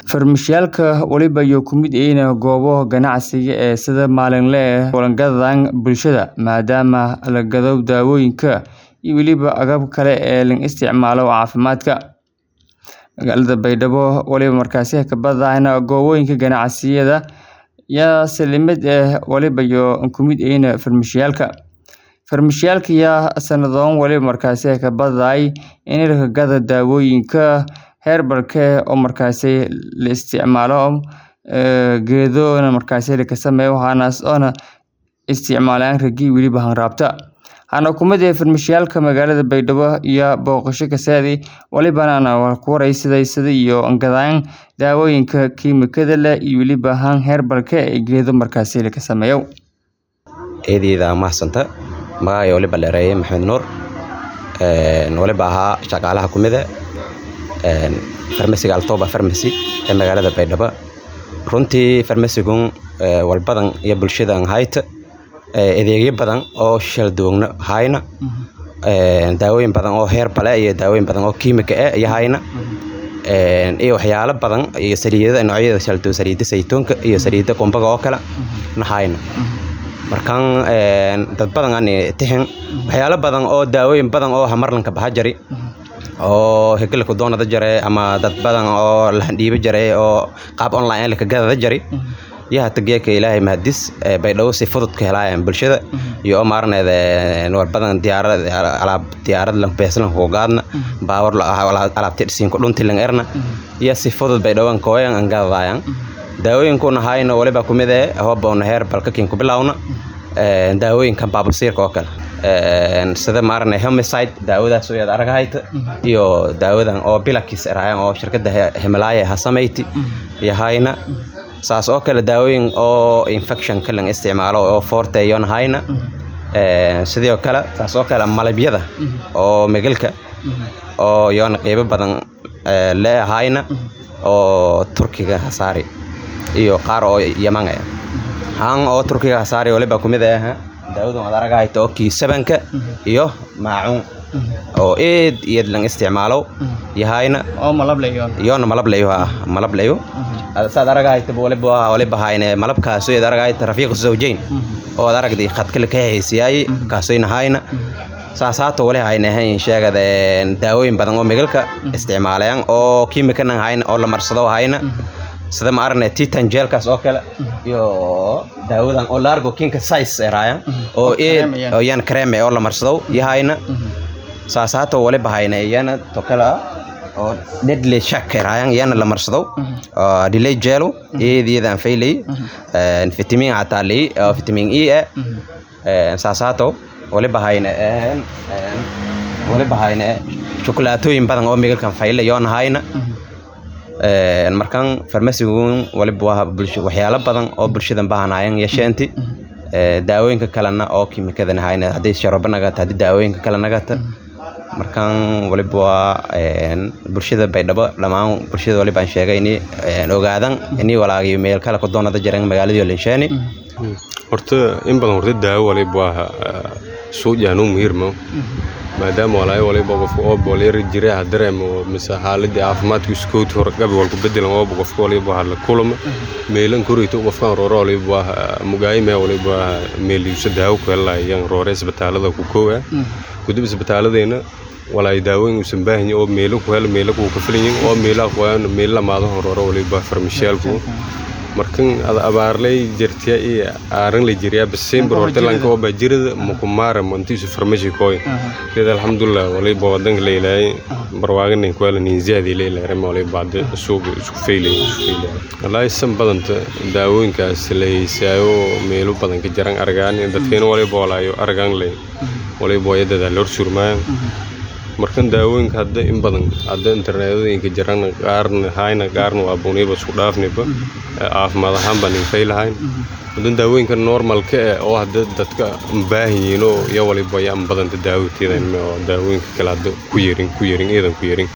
Farmashiyeyaasha waliba iyo ku mid yihiin goobo ganacsi ee sida maalinle ah u gaadhaan bulshada, maadaama la gado daawooyinka iyo weliba agab kale ee la isticmaalo caafimaadka. Magaalada Baydhabo waliba markaasi ka badan goobaha ganacsiyada yaa saalimid ah waliba iyo ku mid yihiin farmashiyeyaasha. Farmashiyeyaasha yaa sanadooyin waliba markaasi ka badan in la gado daawooyinka herbal-ka oo markaasi la isticmaalo geedo markaasi la sameeyo waxaana oo isticmaalaan ragii waliba hanraabta. Hana ku mid farmashiyeyaasha magaalada Baydhabo iyo booqasho ka saadi walibana ku wareysiday sida iyo gadaan daawooyinka kiimikada leh iyo waliba han herbal-ka ee geedo markaasi la sameeyo. Eedeyda mahsanta magacay waliba dheereeyay Maxamed Nuur een waliba ahaa shaqaalaha kumida een farmasiga Altoba Pharmacy ee magaalada Baydhabo. Runtii farmasigun walbadan iyo bulshadan hayta adeegyo badan oo shal duugna hayna een daawooyin badan oo herbal ah iyo daawooyin badan oo kiimika ah iyo hayna een iyo waxyaalo badan iyo saliidada noocyada shal duug saliidada saytuunka iyo saliidada qumbaga oo kala na hayna. Markaan een dad badan aan tixin waxyaalo badan oo daawooyin badan oo hamarlanka baxa jari oo hegel ku doonada jare ama dad badan oo la dhiibo jare oo qaab online la ka gadada jari yaa tageeka ilaahay mahadis Baydhabo si fudud ka helayaan bulshada iyo maarneeda war badan diyaarad alaab diyaarad la beeslan ku gaadna baawar la alaabta dhisiin ku dhunti lang erna iyo si fudud Baydhabo kooyan aan gadayaan daawooyinkuna hayna waliba kumid ah hooboon herbal ka kin ku bilawna een daawooyinkan baabulsiirka oo kale een sida maarne homicide daawadaas oo arag hayta iyo daawadan oo bilakis raayaan oo shirkadda Himalaya ha sameeyti iyo hayna saas oo kale daawooyin oo infection ka lang isticmaalo oo forte iyo hayna een sidoo kale saas oo kale malabyada oo megalka oo yoon qeybo badan lee hayna oo Turkiga hasaari iyo qaar oo Yaman ah han oo Turkiga hasaari waliba kumid ah daawadan arag hayta oo kii sabanka iyo maacuun oo eed eed lang isticmaalo yahayna oo malab leeyo yoona malab leeyo malab leeyo saad arag hayta waliba waliba hayna malabkaas oo arag hayta rafiiq zawjayn oo aragdi khadka la ka heysiyay kaasayna hayna saasaato wali hayna hayn sheegadeen daawooyin badan oo megalka isticmaalayaan oo kiimikadan hayna oo la marsado hayna sida ma arne titan gelkaas oo kale iyo daawadan oo largo kinka size raayaan oo eed oo yan cream oo la marsado yahayna saasaato waliba hayna yana to kala oo deadly shock raayaan yana la marsado oo delay gelo eedeedan faylay een vitamin atali oo vitamin E ah een saasaato waliba hayna een waliba hayna chocolaatooyin badan oo megalkan faylay yoona hayna een markaan farmasigun waliba waa bulsho waxyaalo badan oo bulshadan baahanayaan yeesheenti ee daawooyinka kalena oo kiimikadan hayna hadii sharaba nagata hadii daawooyinka kale nagata markaan waliba waa een bulshada Baydhabo dhamaan bulshada waliba aan sheegay in een ogaadan in walaagiyo meel kale ku doonada jireen magaalada Linshaani horta in badan horta daawo waliba waa soo jaanu muhiirmo maadaama walaay waliba qofka oo booleer jiray dareemo mise xaaladii caafimaadku iskood hor gab walku bedelan oo qofka waliba waxa la kulma meelan korito qofka rooro waliba mugaayime waliba meeliisa daawo ku helayaan roore isbitaalada ku koowa gudub isbitaaladeena walaay daawooyin uusan baahan oo meelo ku hel meelo ku ka filan oo meelo qoyan meelo maado rooro waliba farmashiyalku markan abaarlay jirtiya iyo aaran la jiriya December horta lanka oo bajirada mukumara mantiisu farmashi kooy sida alxamdulillah waliba wadanka leeyahay barwaaqan ku wala nin ziyaadi leeyahay ma waliba baad suuq isku feelay isku feelay wallahi san badanta daawooyinkaas la heesaayo meelo badan ka jaran argaan dadkeena waliba walaayo argaan leh waliba wayada loo surmaan markan daawooyinka hadda in badan hadda internetyadooyinka jiraan qaarna hayna qaarna waa buniba isku dhaafniba caafimaad ahaan baan infay lahayn hadan daawooyinka normalka ah oo hadda dadka baahan yihiin oo iyo waliba yaan badanta daawoteedan daawooyinka kale hadda ku yerin ku yerin eedan ku yerin